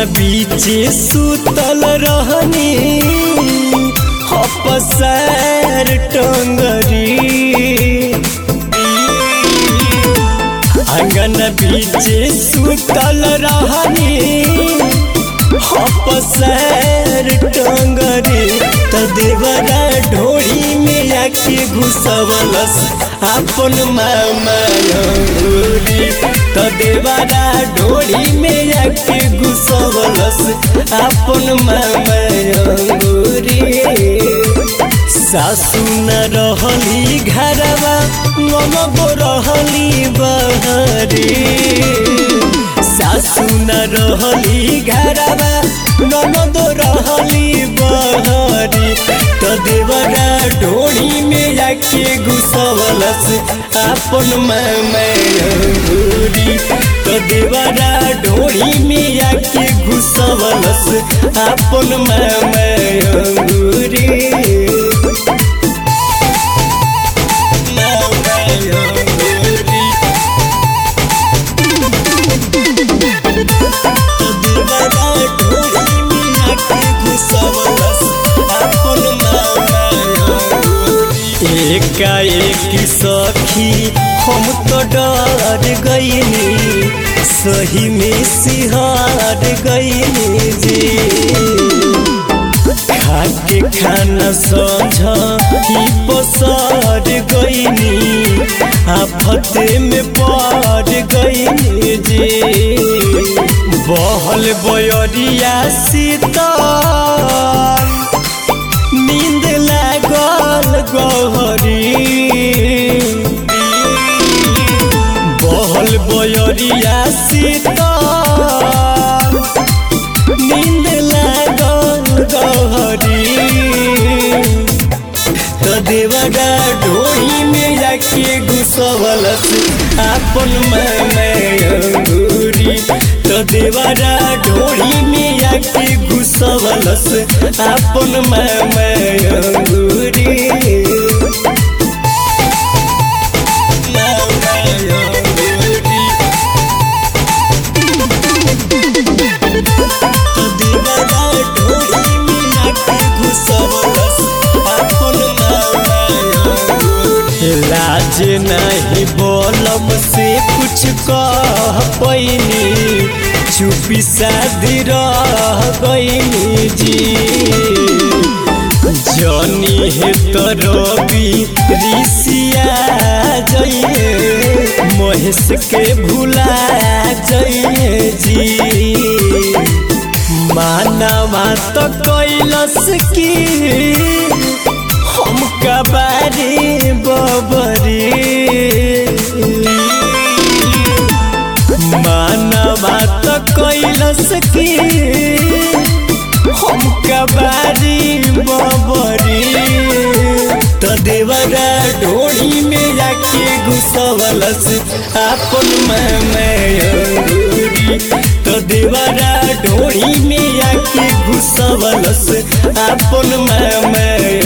बीचे सुतल रहनी हपसैर टंगरी आंगन बीचे सुतल रहनी हपसैर टंगरी त देवरा ढोड़ी में आके घुसवलस अपन मामा अंगूरी त देवरा ढोड़ी में आके घुसवलस अपन मामा अंगूरी सासु न रहली घरवा ननदो रहली बहरी सासु न रहली घरवा ननदो रहली बहरी त देवरा ढोड़ी में आके घुसवलस अपन मैमूरी त देवरा ढोड़ी में आके घुसवलस अपन मैमूरी एकाएक सखी हम तो डर गईनी सही में सिहार गईनी जी खाके खाना समझ ही पसार गईनी आफत में पड़ गईनी जी बहल बयरिया सीता नींद लागल गहरी बहल बयरिया सीता नींद लागल गहरी त देवरा ढोही में जाके घुसवलस अपन अंगूरी त देवरा ढोही में जाके घुसवलस अपन अंगूरी लाज नहीं बोलम से कुछ कह पैनी चुपी शादी रह गईनी जी जनी है तो रवि ऋषिया जइए महेश के भुला जइए जी मानवा तो कैलस की हम कबारी बबरी मानवा तो कैलस की हम कबारी बबरी तो देवरा ढोड़ी में जाके घुसवलस अपन अंगूरी तो देवरा ढोड़ी में जाके घुसवलस अपन